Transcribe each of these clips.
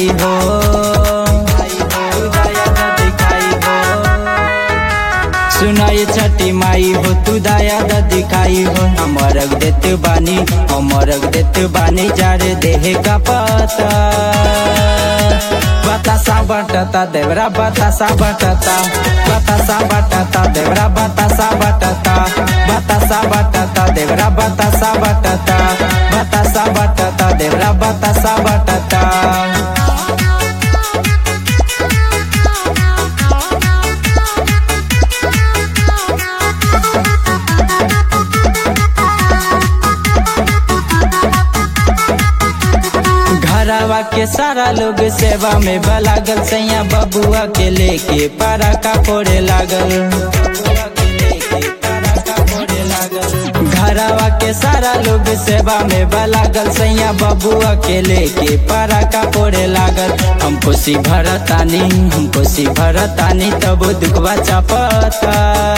दिखाई हो तू दया द दिखाई हो सुनाई छठी माई हो तू दया द दिखाई हो अमरक देत बानी अमरक देत बानी जारे देह का पता बतासा बटता देवरा बतासा बटता बतासा बटता देवरा बतासा बटता बतासा बटता देवरा बतासा बटता बतासा बटता देवरा बतासा बटता घरवा के सारा लोग सेवा में बलागल सैया बबुआ के लेके पारा का फोड़े लागल घरवा के सारा लोग सेवा में बलागल सैया बबुआ के लेके पारा का फोड़े लागल हम खुशी भरतानी हम खुशी भरतानी तब दुखवा चापता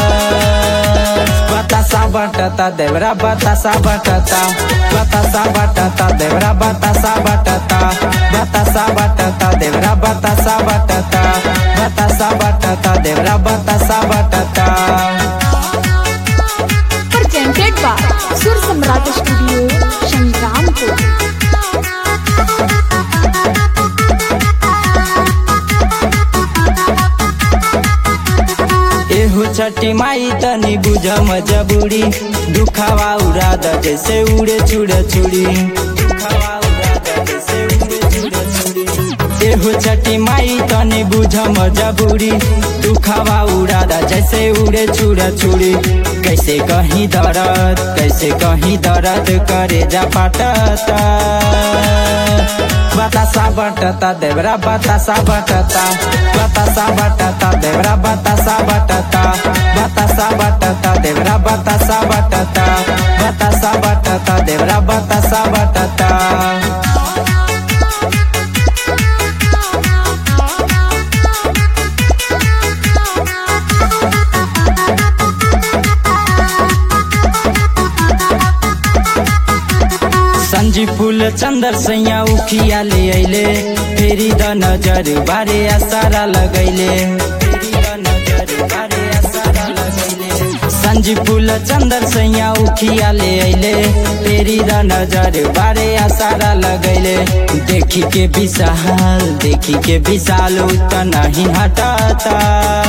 बतासा बटता देवरा बतासा बटता बतासा बटता देवरा बतासा बटता बतासा बटता देवरा बतासा बटता बतासा बटता देवरा बतासा बटता presented by Sur Samrat Studio, Shangrampur. एहो छठी माई तनी बुझ मजबूरी दुखावा उड़ा द जैसे उड़े छुड़ छुड़ी एहो छठी माई तनी बुझ मजबूरी दुखावा उड़ा द जैसे उड़े छुड़ छुड़ी कैसे कहीं दर्द कैसे कहीं दर्द करे जा पाटता बतासा बटता देवरा बतासा बटता बतासा बटता देवरा बतासा बटता बतासा बटता देवरा बतासा बटता बतासा बटता देवरा बतासा बटता संजी फूल चंदर सैया उखिया ले अइले फेरी द नजर बारे सारा लगैले संजी फूल चंदर सैया उखिया ले अइले फेरी द नजर बारे सारा लगैले देखी के विशाल देखी के विशाल उत नहीं हटाता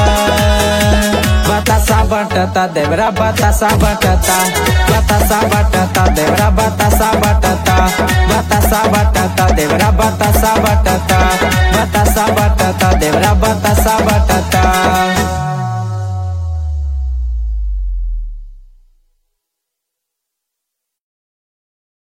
बतासा बटता देवरा बतासा बटता बतासा बटता देवरा बतासा बटता बतासा बटता देवरा बतासा बटता